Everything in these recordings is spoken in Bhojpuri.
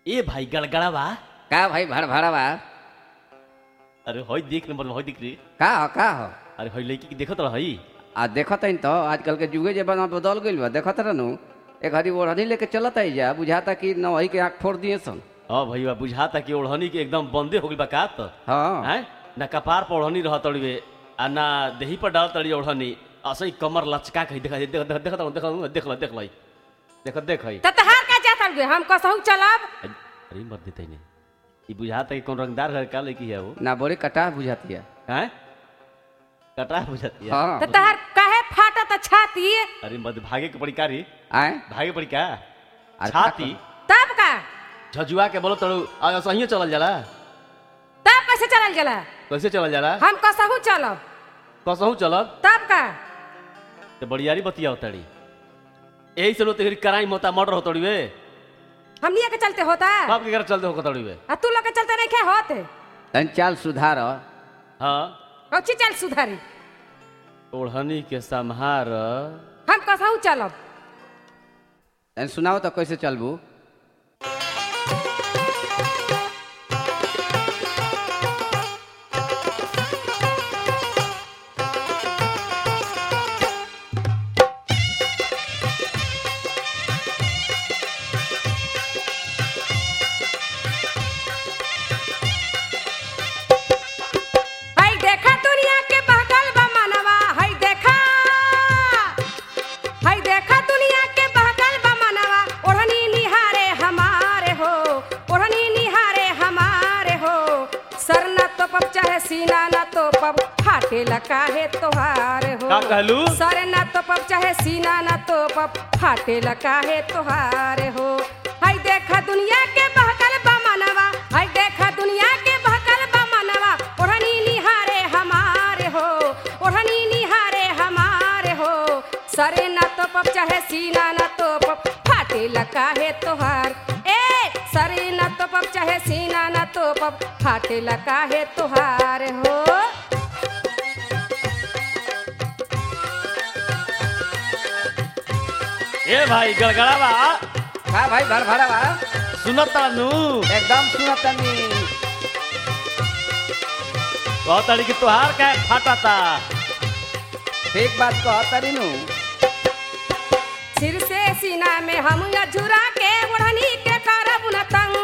ए भाई गड़गड़ा बा का भाई भड़ भड़वा अरे हई देख नंबर हई देख रे का हो का हो अरे हई लड़की के देखत रह हई आ देखत हईन तो आजकल के जुगे जमाना बदल गइल बा देखत रहनु एक हरी ओढ़नी लेके चलत आई जा बुझाता कि नवही के आँख फोड़ दिए सन हाँ भैया बुझाता कि ओढ़नी के एकदम बंदे हो गइल बा का त हाँ हैं ना कपार पर ओढ़नी रह तड़िवे आ ना देही पर डाल तड़ी ओढ़नी असई कमर लचका के देख देख देख देख देख देख देख लई देख देख हई त तहार का जात हलवे हम कसहु चलब अरे मर देते ने ई बुझाता कि कौन रंगदार घर का लड़की है वो ना बड़ी कटा बुझाती है हैं कटा बुझाती है हाँ त तहार काहे फाटत छाती अरे मत भागे के पड़ी कारी आए भागे पड़ी का अरे छाती तब का झजुआ के बोलो तड़ू आ सही चलल जाला तब कैसे चलल जाला कैसे चलल जाला हम कसहु चलब कसहू चलब तब का तो बड़ियारी बतिया होतड़ी यही से लोग तेरी कराई मोता मर्डर होतड़ी वे हमनिया के चलते होता बाप के घर चलते हो तड़ी वे आ तू लोग के चलते नहीं खे होत तन चाल सुधार हाँ कौची चल सुधारी ओढ़नी के संहार हम कसहु चलब तन सुनाओ तो कैसे चलबू हई देखा दुनिया के बहकल बा मनवा हई देखा हई देखा दुनिया के बहकल बा मनवा ओढ़नी निहारे हमारे हो ओढ़नी निहारे हमारे हो सर न तो पब चाहे सीना न तो पब फाटे लका है तोहार हो का कहलू? सर न तो पब चाहे सीना न तो पब फाटे लका है तोहार हो हई देखा दुनिया के बहकल बा मनवा हई देखा दुनिया के बहकल बा मनवा ओढ़नी निहारे हमारे हो ओढ़नी निहारे हमारे हो सरे न तो पप चाहे सीना न तो पप फाटे लका है तोहार ए सरे न तो पप चाहे सीना न तो पप फाटे लका है तोहार हो ए भाई गड़गड़ा बा का भाई भड़ भड़वा सुनत तानू एकदम सुनत तनी कहतड़ी कि तोहार का फाटाता ठीक बात कह तरी नु सिर से सीना में हम झुरा के ओढ़नी के करब न तंग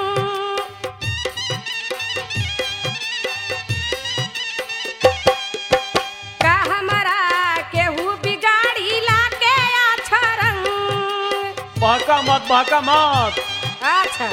का हमारा केहू बिगाड़ी ला के अच्छा रंग बहका मत बहका मत अच्छा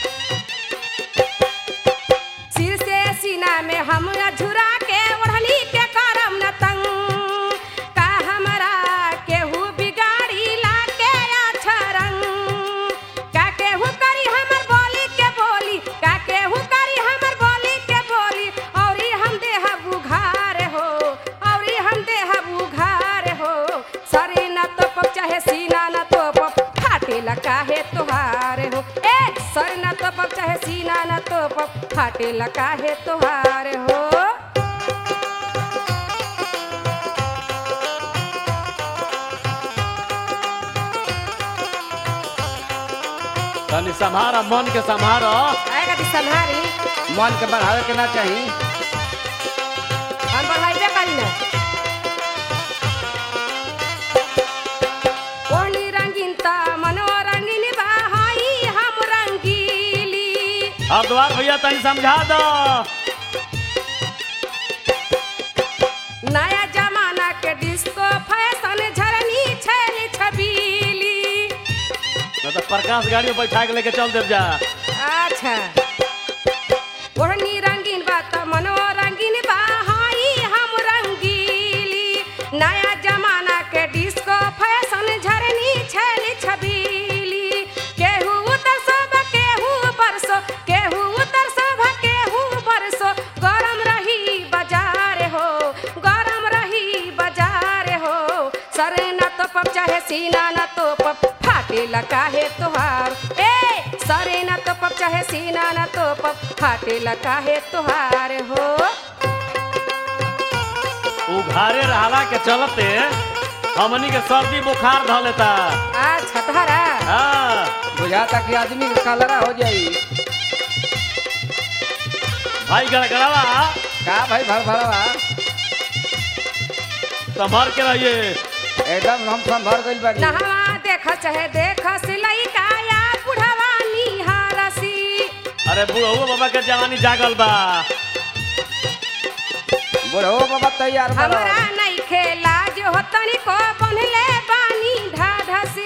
सिर से सीना में हम झुरा के ओढ़नी के करम न तंग का हमरा केहू बिगाड़ी ला के अच्छा रंग का केहू करी हमर बोली के बोली का केहू करी हमर बोली के बोली औरी हम देह बुघार हो औरी हम देह बुघार हो सरे न तो पप चाहे सीना न तो पप फाटे लका है तोहार हो ए सर न तो पप चाहे सीना न तो पप फाटे लका है तोहार हो तनी संभारा मन के संभारा आएगा दी संहारी मन के बढ़ावे के ना चाही हम बढ़ाइबे करी ना ओढ़नी रंगीन ता मनो रंगीन बा हाई हम रंगीली अब द्वार भैया तनी समझा दो नया जमाना के डिस्को फैशन झरनी छैली छबीली न तो प्रकाश गाड़ी में बैठा के लेके चल देव जा अच्छा ओढ़नी रंगीन बा त मनो रंगीन बा हाई हम रंगीली नया जमाना के डिस्को फैशन झरनी छैली छबीली केहू उतर सब केहू बरसो केहू उतर सब केहू बरसो गरम रही बाजार हो गरम रही बाजार हो सरे न तो पप चाहे सीना न तो पप फाटे लका है तोहार ए सरे न तो पप चाहे सीना न तो पप फाटे लका है तोहार हो उघारे रहला के चलते हमनी के सर्दी बुखार ध लेता अच्छा तहरा हाँ बुझाता कि आदमी के कलरा हो जाई भाई गड़गड़ावा का भाई भड़ भड़वा संभाल के रहिए एकदम हम संभर गइल बानी नहवा देख चाहे देख सिलाई काया बुढ़वा निहारसी अरे बुढ़ऊ बाबा के जवानी जागल बा बुढ़ो बाबा तैयार बा हमरा नहीं खेला जो तनिको बनले बानी ढाढसी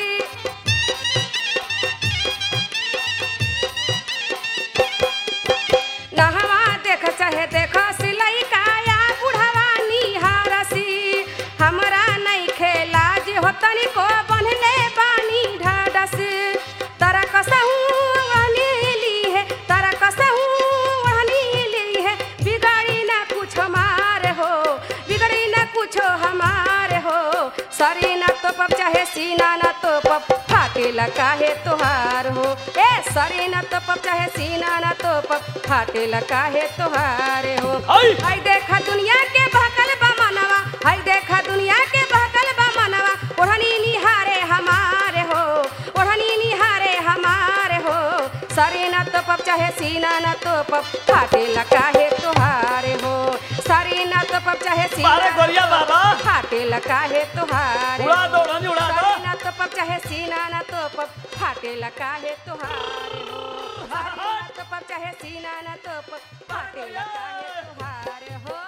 नहवा देख चाहे देख सिलाई काया बुढ़वा निहारसी हमरा नहीं खेला जो तनिको बनले बानी ढाढसी तरा कसहू ली है तरा कसहू ली है बिगाड़ी ना कुछ हमारे हो बिगड़ी ना कुछ हमारे हो सरी ना तो पप चाहे सीना ना तो पप फाटे काहे तोहार हो ए सरी ना तो पप चाहे सीना ना तो पप फाटे काहे तोहार हो आई! हाय देखा दुनिया के बहकल बा मनवा हाय देखा दुनिया के बहकल बा मनवा ओढ़नी निहारे हमारे हो ओढ़नी निहारे हमारे हो सरी ना तो पप चाहे सीना ना तो पप फाटे काहे तोहारे हो सरी ना तो पप चाहे सीना मारे गोरिया बाबा फाटे काहे तोहारे उड़ा दो रानी उड़ा दो सरी ना तो पप चाहे सीना ना तो पप फाटे काहे तोहारे हो सरी ना तो पप चाहे सीना ना तो पप फाटे काहे तोहारे हो